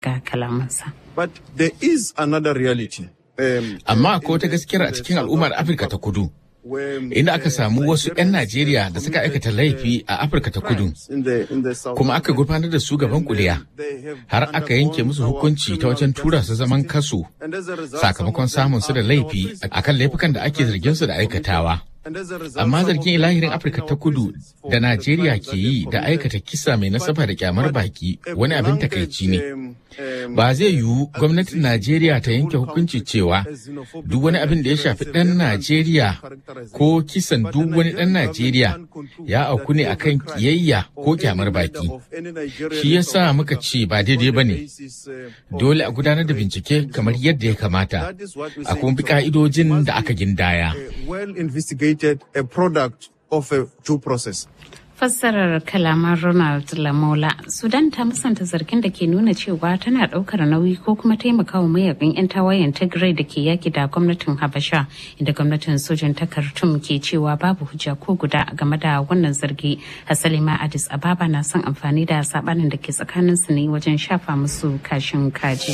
ga kalamansa. But there is another reality. Um, Amma akwai wata gaskiyar a cikin al'ummar Afirka ta kudu. Inda aka samu wasu 'yan Najeriya da suka aikata laifi a Afirka ta kudu, kuma aka gurfanar da su gaban kuliya, har aka yanke musu hukunci ta wajen tura su zaman kaso sakamakon samun su da laifi akan laifukan da ake zargin su da aikatawa. Amma zargin ilahirin Afirka ta kudu da Najeriya ke yi da aikata kisa mai nasaba da kyamar baki wani abin takaici ne. Ba zai yiwu gwamnatin Najeriya ta yanke hukunci cewa duk wani abin da ya shafi ɗan Najeriya ko kisan duk wani ɗan Najeriya ya auku ne akan kiyayya ko kyamar baki. Shi yasa muka ce ba daidai ba ne. Dole a gudanar da bincike kamar yadda ya kamata, a kuma bi ka'idojin da aka gindaya. investigated a product of a due process. fassarar kalaman Ronald Lamola. Sudan ta musanta zargin da ke nuna cewa tana daukar nauyi ko kuma taimakawa mayakan 'yan tawayen Tigray da ke yaki da gwamnatin Habasha inda gwamnatin sojan ta Khartoum ke cewa babu hujja ko guda game da wannan zargi. Hasali ma Addis Ababa na son amfani da sabanin da ke tsakanin su ne wajen shafa musu kashin kaji.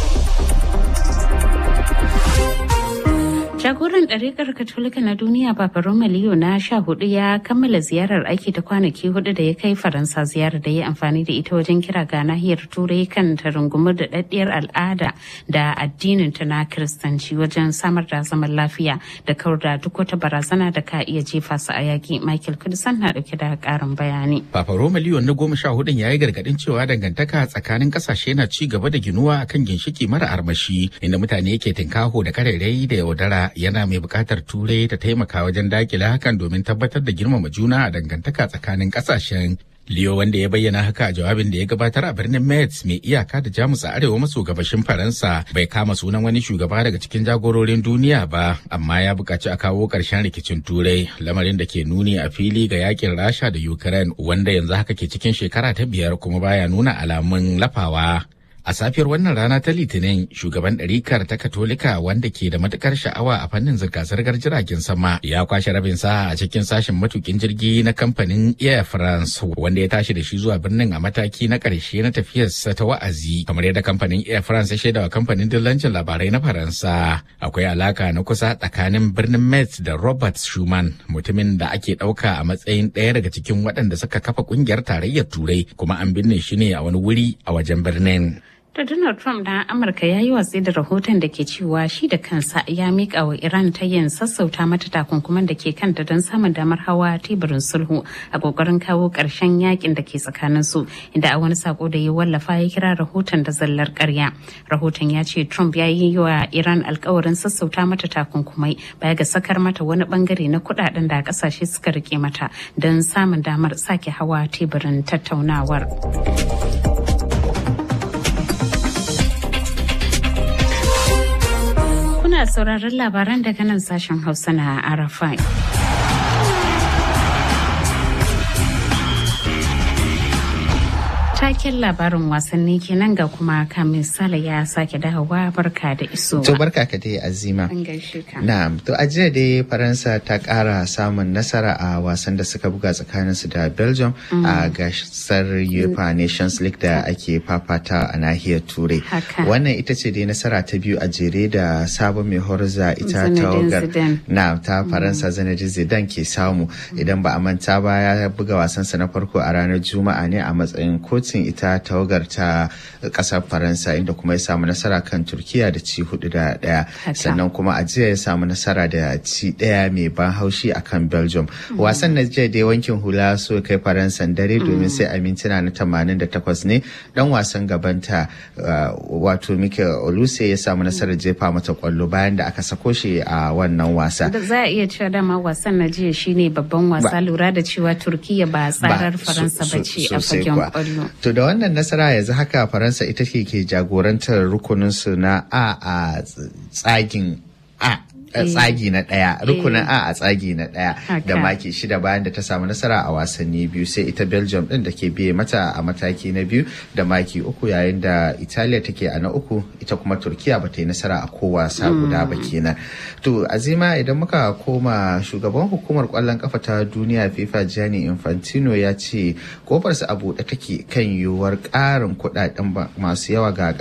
Jagoran ɗarikar Katolika na duniya Papa Roma Leo na sha hudu ya kammala ziyarar aiki ta kwanaki hudu da ya kai Faransa ziyarar da ya amfani da ita wajen kira ga nahiyar Turai kan ta rungumar da daddiyar al'ada da addinin ta na Kiristanci wajen samar da zaman lafiya da kawar da duk wata barazana da ka iya jefa su a yaki. Michael Kudisan na dauke da karin bayani. Papa Roma Leo na goma sha hudun ya yi gargadin cewa dangantaka tsakanin kasashe na ci gaba da ginuwa akan ginshiki mara armashi inda mutane ke tinkaho da karerai da yaudara yana mai buƙatar turai ta taimaka wajen dakile hakan domin tabbatar da girmama juna a dangantaka tsakanin ƙasashen Leo wanda ya bayyana haka a jawabin da ya gabatar a birnin Metz mai iyaka da Jamus a arewa maso gabashin Faransa bai kama sunan wani shugaba daga cikin jagororin duniya ba amma ya buƙaci a kawo ƙarshen rikicin Turai lamarin da ke nuni a fili ga yakin Rasha da Ukraine wanda yanzu haka ke cikin shekara ta biyar kuma baya nuna alamun lafawa. A safiyar wannan rana ta Litinin, shugaban ɗarikar ta Katolika wanda ke da matukar sha'awa a fannin zirga-zirgar jiragen sama ya kwashe rabin sa a cikin sashen matukin jirgi na kamfanin Air France wanda ya tashi da shi zuwa birnin a mataki na ƙarshe na tafiyarsa ta wa'azi kamar yadda kamfanin Air France ya shaidawa kamfanin dillancin labarai na Faransa. Akwai alaka na kusa tsakanin birnin Metz da Robert Schuman mutumin da ake ɗauka a matsayin ɗaya daga cikin waɗanda suka kafa ƙungiyar tarayyar Turai kuma an binne shi ne a wani wuri a wajen birnin. Da Donald Trump na Amurka ya yi watsi da rahoton da ke cewa shi da kansa ya miƙa wa Iran ta yin sassauta mata takunkuman da ke kanta don samun damar hawa teburin sulhu a ƙoƙarin kawo ƙarshen yakin da ke tsakanin su inda a wani sako da ya wallafa ya kira rahoton da zallar ƙarya. Rahoton ya ce Trump ya yi wa Iran alkawarin sassauta mata takunkumai baya ga sakar mata wani bangare na kuɗaɗen da ƙasashe suka rike mata don samun damar sake hawa teburin tattaunawar. Kuna sauraron labaran daga nan sashen Hausa na Arafai. taken labarin wasanni kenan ga kuma kamin sala ya sake dawowa barka da iso. To barka ka dai azima. An gaishe ka. Na'am, to a jiya dai Faransa ta kara samun nasara a wasan da suka buga tsakanin su da Belgium a gasar UEFA Nations League da ake fafata a nahiyar Turai. Wannan ita ce dai nasara ta biyu a jere da sabon mai horza ita tawagar na ta Faransa Zinedine Zidane ke samu idan ba a manta ba ya buga wasansa na farko a ranar Juma'a ne a matsayin kotun ita tawagar ta kasar faransa inda kuma ya samu nasara kan turkiya da ci hudu da daya sannan kuma a jiya ya samu nasara da ci daya mai ban haushi akan belgium wasan na jiya dai wankin hula so kai faransan dare domin sai a mintuna na 88 ne dan wasan gabanta wato mikel oluse ya samu nasarar jefa mata kwallo bayan da aka sako shi a wannan wasa za a iya cewa dama wasan na jiya shine babban wasa lura da cewa turkiya ba tsarar faransa ba ce a fagen kwallo To da wannan nasara yanzu haka Faransa ita ke ke jagorantar rukuninsu na A a tsagin A tsagi na ɗaya rukunin a a tsagi na ɗaya da maki shida bayan da ta samu nasara a wasanni biyu sai ita belgium ɗin da ke biye mata a mataki na biyu da maki uku yayin da italiya take a na uku ita kuma turkiya ba ta yi nasara a ko wasa guda ba kenan to azima idan muka koma shugaban hukumar kwallon kafa ta duniya fifa gianni infantino ya ce kofarsa a buɗe take kan yiwuwar ƙarin kuɗaɗen masu yawa ga